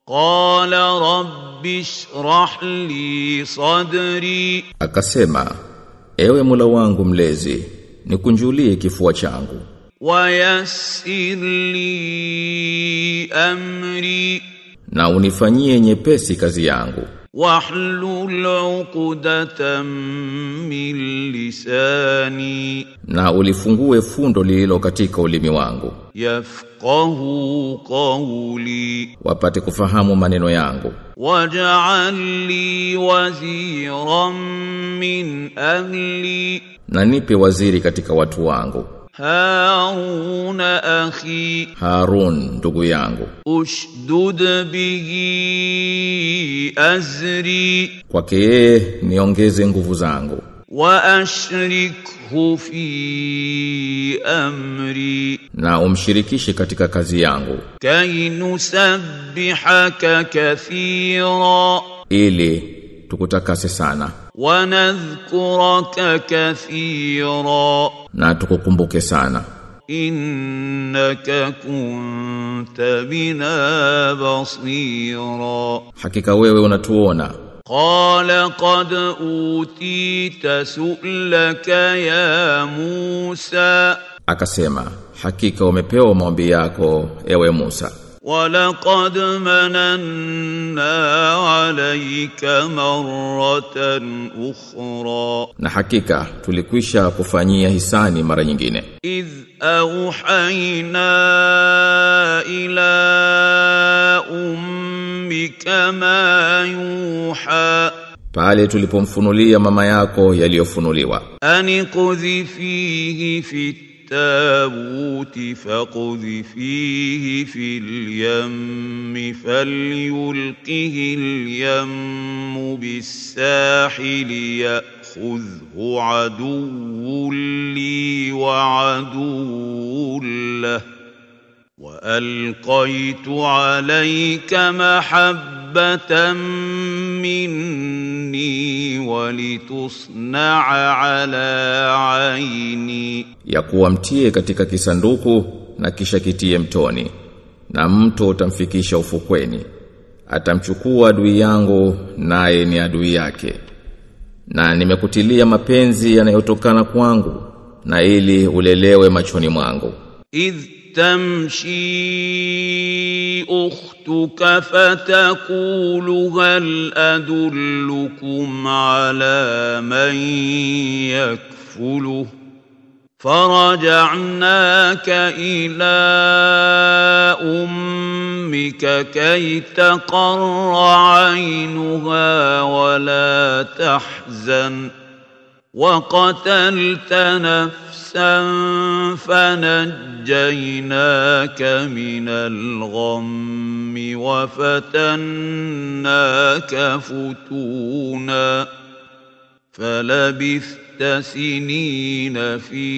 قال رب اشرح لي صدري Akasema, ewe Mola wangu mlezi, nikunjulie kifua changu ويسر لي أمري na unifanyie nyepesi kazi yangu واحلل عقدة من لساني na ulifungue fundo lililo katika ulimi wangu يفقه قولي wapate kufahamu maneno yangu واجعل لي وزيرا من أهلي na nipe waziri katika watu wangu هارون أخي Harun ndugu yangu أشدد به أزري kwake yeye niongeze nguvu zangu وأشركه في أمري na umshirikishe katika kazi yangu كي نسبحك كثيرا ili tukutakase sana ونذكرك كثيرا na tukukumbuke sana إنك كنت بنا بصيرا hakika wewe unatuona قال قد أوتيت سؤلك يا موسى akasema hakika umepewa maombi yako ewe Musa ولقد مننا عليك مرة أخرى na hakika tulikwisha kufanyia hisani mara nyingine إذ أوحينا إلى أمك ما يوحى pale tulipomfunulia mama yako yaliyofunuliwa أن اقذفيه في التابوت فاقذفيه في اليم فليلقه اليم بالساحل يأخذه عدو لي وعدو له وألقيت عليك محبة مني ولتصنع على عيني ya kuwa mtie katika kisanduku na kisha kitie mtoni na mto utamfikisha ufukweni atamchukua adui yangu naye ni adui yake na nimekutilia mapenzi yanayotokana kwangu na ili ulelewe machoni mwangu إذ تمشي أختك فتقول هل أدلكم على من يكفله فرجعناك إلى أمك كي تقر عينها ولا تحزن وقتلت نفسا فنجيناك من الغم وفتناك فتونا فلبثت سنين في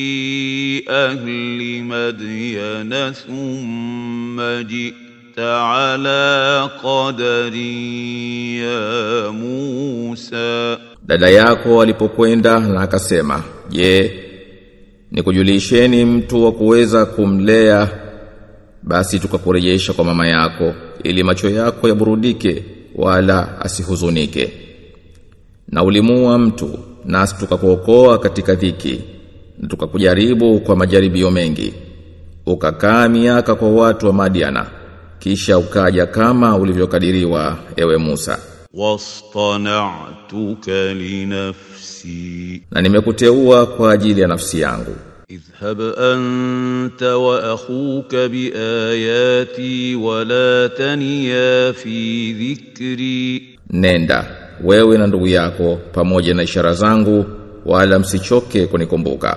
أهل مدين ثم جئت على قدر يا موسى dada yako alipokwenda na akasema je nikujulisheni mtu wa kuweza kumlea basi tukakurejesha kwa mama yako ili macho yako yaburudike wala asihuzunike na ulimua mtu nasi tukakuokoa katika dhiki na tukakujaribu kwa majaribio mengi ukakaa miaka kwa watu wa Madiana kisha ukaja kama ulivyokadiriwa ewe Musa واصطنعتك لنفسي na nimekuteua kwa ajili ya nafsi yangu اذهب أنت وأخوك بآياتي ولا تنيا في ذكري nenda wewe na ndugu yako pamoja na ishara zangu wala msichoke kunikumbuka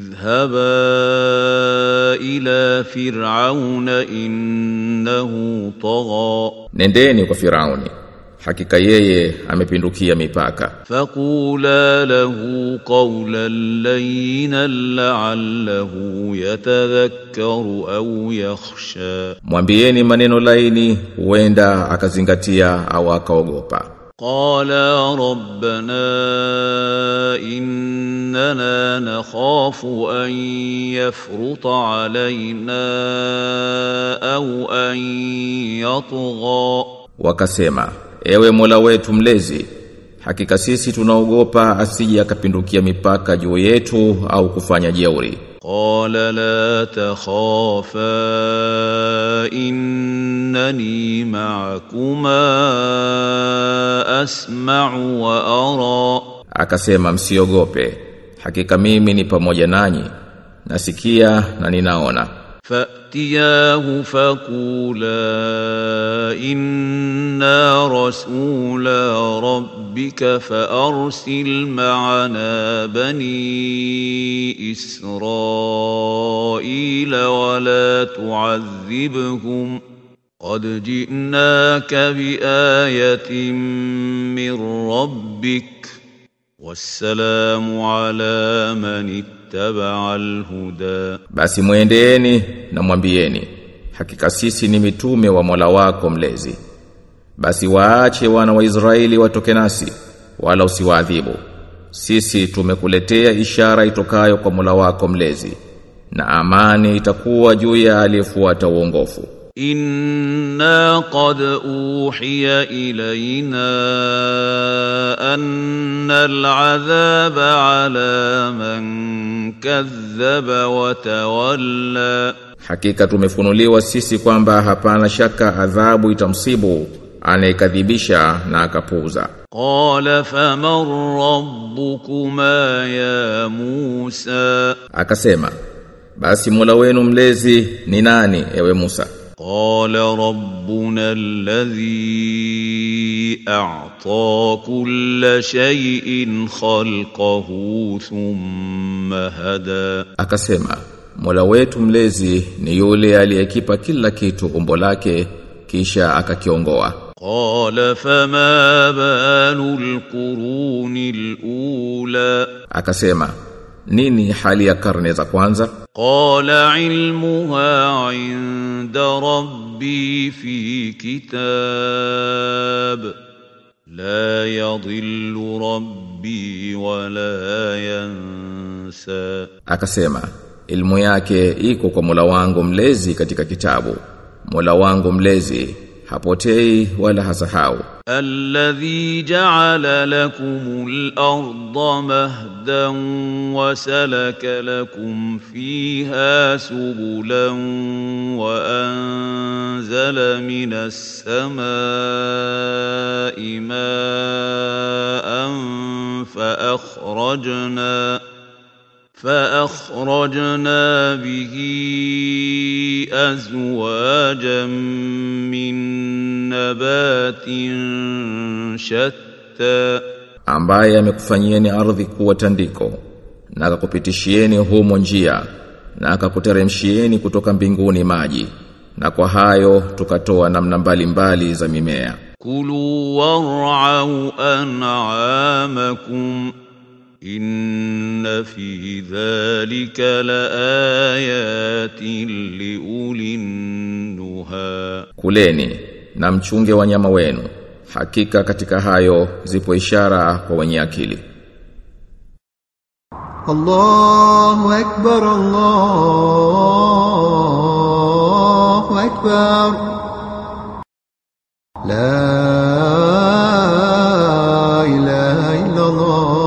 اذهبا إلى فرعون إنه طغى nendeni kwa Firauni hakika yeye amepindukia mipaka فقولا له قولا لينا لعله يتذكر أو يخشى mwambieni maneno laini huenda akazingatia au akaogopa قالا ربنا إننا نخاف أن يفرط علينا أو أن يطغى Wakasema, ewe Mola wetu mlezi, hakika sisi tunaogopa asije akapindukia mipaka juu yetu au kufanya jeuri. قال لا تخافا إنني معكما أسمع وأرى Akasema msiogope, hakika mimi ni pamoja nanyi, nasikia na ninaona. فأتياه فقولا إنا رسولا ربك فأرسل معنا بني إسرائيل ولا تعذبهم قد جئناك بآية من ربك والسلام على من اتبع الهدى Basi mwendeeni na mwambieni, hakika sisi ni mitume wa Mola wako mlezi. Basi waache wana wa Israeli watoke nasi, wala usiwaadhibu. Sisi tumekuletea ishara itokayo kwa Mola wako mlezi, na amani itakuwa juu ya aliyefuata uongofu. إنا قد أوحي إلينا أن العذاب على من كذب وتولى Hakika tumefunuliwa sisi kwamba hapana shaka adhabu itamsibu anayekadhibisha na akapuuza. قال فمن ربكما يا موسى Akasema, basi Mola wenu mlezi ni nani ewe Musa? قال ربنا الذي أعطى كل شيء خلقه ثم هدى Akasema, Mola wetu mlezi ni yule aliyekipa kila kitu umbo lake kisha akakiongoa. قال فما بال القرون الأولى Akasema, nini hali ya karne za kwanza? قال علمها عند ربي في كتاب لا يضل ربي ولا ينسى Akasema, ilmu yake iko kwa Mola wangu mlezi katika kitabu. Mola wangu mlezi hapotei wala hasahau. الذي جعل لكم الأرض مهدا وسلك لكم فيها سبلا وأنزل من السماء ماء فأخرجنا فأخرجنا به أزواجا من نبات شتى ambaye amekufanyieni ardhi kuwa tandiko na akakupitishieni humo njia na akakuteremshieni kutoka mbinguni maji na kwa hayo tukatoa namna mbalimbali za mimea كلوا وارعوا أنعامكم إن في ذلك لآيات لأولي النهى kuleni na mchunge wanyama wenu hakika katika hayo zipo ishara kwa wenye akili الله أكبر الله أكبر لا إله إلا الله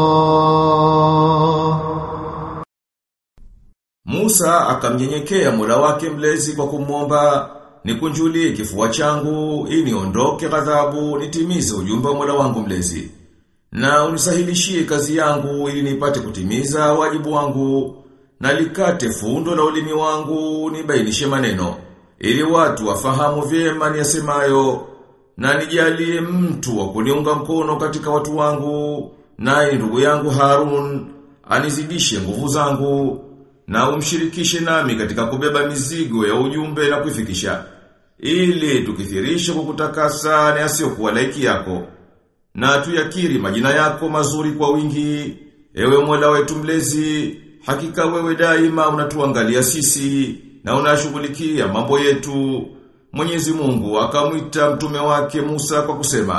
Musa akamnyenyekea Mola wake mlezi kwa kumwomba nikunjulie kifua changu ili niondoke ghadhabu nitimize ujumbe wa Mola wangu mlezi na unisahilishie kazi yangu ili nipate kutimiza wajibu wangu na likate fundo la ulimi wangu nibainishe maneno ili watu wafahamu vyema niyasemayo na nijalie mtu wa kuniunga mkono katika watu wangu naye ndugu yangu Harun anizidishe nguvu zangu na umshirikishe nami katika kubeba mizigo ya ujumbe na kuifikisha ili tukithirishe kukutakasa na yasiyokuwa laiki yako na tuyakiri majina yako mazuri kwa wingi ewe Mola wetu mlezi hakika wewe daima unatuangalia sisi na unashughulikia mambo yetu Mwenyezi Mungu akamwita mtume wake Musa kwa kusema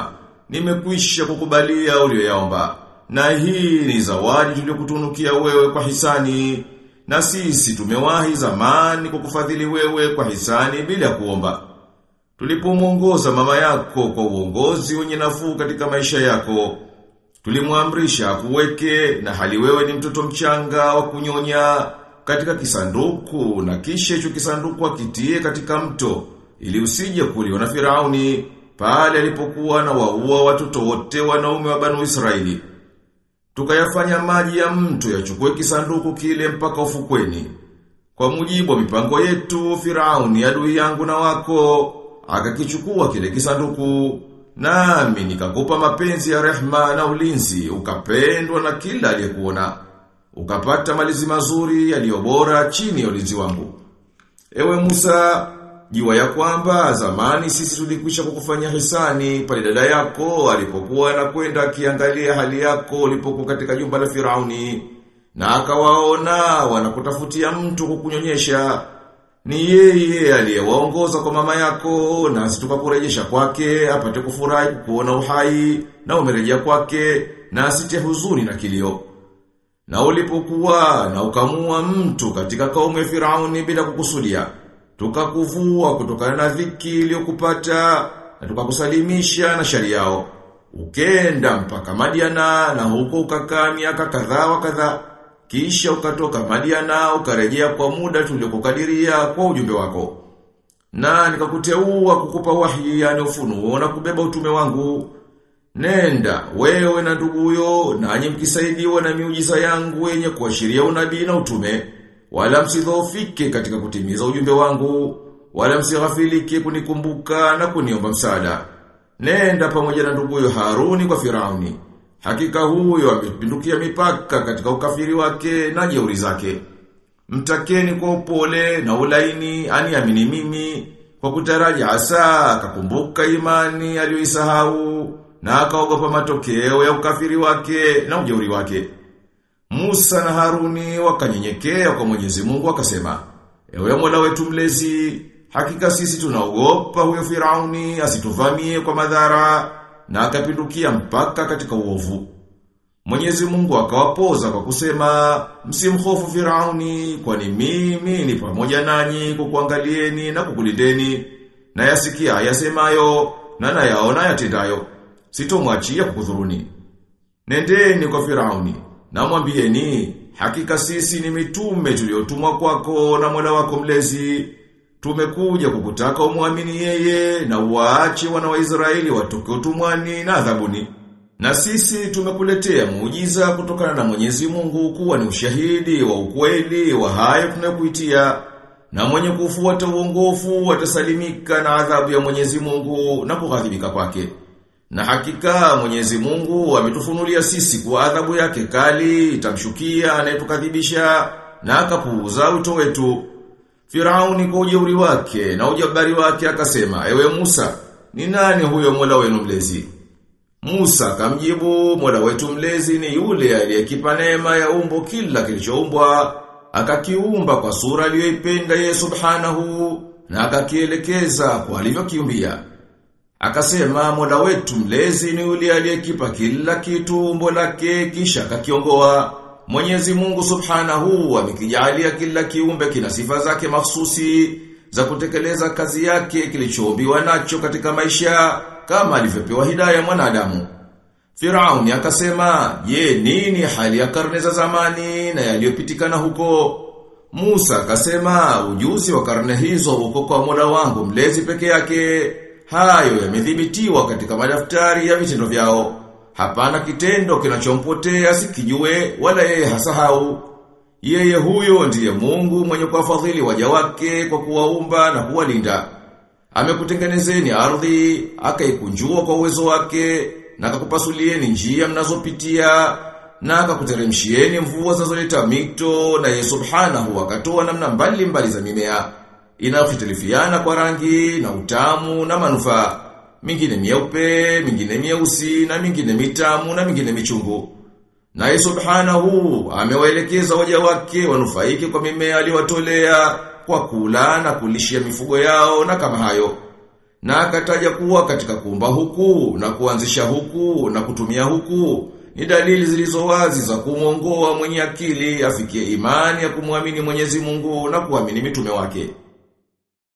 nimekwisha kukubalia ulioyaomba. Na hii ni zawadi tuliyokutunukia wewe kwa hisani. Na sisi tumewahi zamani kukufadhili wewe kwa hisani bila kuomba. Tulipomwongoza mama yako kwa uongozi wenye nafuu katika maisha yako, tulimwamrisha kuweke na hali wewe ni mtoto mchanga wa kunyonya katika kisanduku na kisha hicho kisanduku akitie katika mto ili usije kuliwa na Firauni pale alipokuwa na waua watoto wote wanaume wa Banu Israeli. Tukayafanya maji ya mto yachukue kisanduku kile mpaka ufukweni. Kwa mujibu wa mipango yetu, Firauni adui yangu na wako, akakichukua kile kisanduku, nami nikakupa mapenzi ya rehma na ulinzi, ukapendwa na kila aliyekuona. Ukapata malizi mazuri yaliyo bora chini ya ulinzi wangu. Ewe Musa, jua ya kwamba zamani sisi tulikwisha kukufanya hisani pale dada yako alipokuwa anakwenda akiangalia hali yako ulipokuwa katika jumba la Firauni na akawaona wanakutafutia mtu kukunyonyesha ni yeye aliyewaongoza kwa mama yako nasi tukakurejesha kwake apate kufurahi kuona uhai na umerejea kwake na asite huzuni na kilio na ulipokuwa na ukamua mtu katika kaumu ya Firauni bila kukusudia tukakuvua kutokana na dhiki iliyokupata na tukakusalimisha na shari yao ukenda mpaka Madiana na huko ukakaa miaka kadhaa wa kadhaa kisha ukatoka Madiana ukarejea kwa muda tuliokukadiria kwa ujumbe wako na nikakuteua kukupa wahi yani ufunuo na kubeba utume wangu Nenda, wewe na nduguyo, nanyi mkisaidiwa na miujiza yangu yenye kuashiria unabii na utume, wala msidhoofike katika kutimiza ujumbe wangu, wala msighafilike kunikumbuka na kuniomba msaada. Nenda pamoja na nduguyo Haruni kwa Firauni. Hakika huyo amepindukia mipaka katika ukafiri wake na jeuri zake. Mtakeni kwa upole na ulaini aniamini mimi kwa kutaraji hasa akakumbuka imani aliyoisahau na akaogopa matokeo ya ukafiri wake na ujeuri wake. Musa na Haruni wakanyenyekea kwa Mwenyezi Mungu wakasema, "Ewe Mola wetu mlezi, hakika sisi tunaogopa huyo Firauni asituvamie kwa madhara na akapindukia mpaka katika uovu." Mwenyezi Mungu akawapoza kwa kusema, "Msimhofu Firauni, kwani mimi ni pamoja nanyi kukuangalieni na kukulindeni, na yasikia yasemayo na nayaona yatendayo." sitomwachia kukudhuruni. Nendeni kwa Firauni, na mwambieni, hakika sisi ni mitume tuliotumwa kwako na Mola wako mlezi. Tumekuja kukutaka umwamini yeye na uwaache wana wa Israeli watoke utumwani na adhabuni. Na sisi tumekuletea muujiza kutokana na Mwenyezi Mungu kuwa ni ushahidi wa ukweli wa hayo tunayokuitia. Na mwenye kufuata uongofu atasalimika na adhabu ya Mwenyezi Mungu na kughadhibika kwake. Na hakika Mwenyezi Mungu ametufunulia sisi kwa adhabu yake kali itamshukia anayetukadhibisha na akapuuza wito wetu. Firauni kwa ujeuri wake na ujabari wake akasema, "Ewe Musa, ni nani huyo Mola wenu mlezi?" Musa akamjibu, "Mola wetu mlezi ni yule aliyekipa neema ya umbo kila kilichoumbwa, akakiumba kwa sura aliyoipenda yeye Subhanahu na akakielekeza kwa alivyokiumbia." Akasema mola wetu mlezi ni yule aliyekipa kila kitu umbo lake kisha akakiongoa. Mwenyezi Mungu Subhanahu amekijalia kila kiumbe kina sifa zake mahsusi za kutekeleza kazi yake kilichoombiwa nacho katika maisha kama alivyopewa hidayah mwanadamu. Firauni akasema, "Je, nini hali ya karne za zamani na yaliyopitikana huko?" Musa akasema, "Ujuzi wa karne hizo huko kwa Mola wangu mlezi peke yake." Hayo yamedhibitiwa katika madaftari ya vitendo vyao. Hapana kitendo kinachompotea sikijue wala yeye hasahau. Yeye huyo ndiye Mungu mwenye kuwafadhili waja wake kwa kuwaumba na kuwalinda. Amekutengenezeni ardhi, akaikunjua kwa uwezo wake, na akakupasulieni njia mnazopitia, na akakuteremshieni mvua zinazoleta mito, na yeye subhanahu akatoa namna mbali mbali za mimea inayofitilifiana kwa rangi na utamu na manufaa. Mingine mieupe, mingine mieusi na mingine mitamu na mingine michungu. Naye subhanahu amewaelekeza waja wake wanufaike kwa mimea aliyowatolea kwa kula na kulishia mifugo yao na kama hayo. Na akataja kuwa katika kuumba huku na kuanzisha huku na kutumia huku ni dalili zilizo wazi za kumwongoa mwenye akili afikie imani ya kumwamini Mwenyezi Mungu na kuamini mitume wake.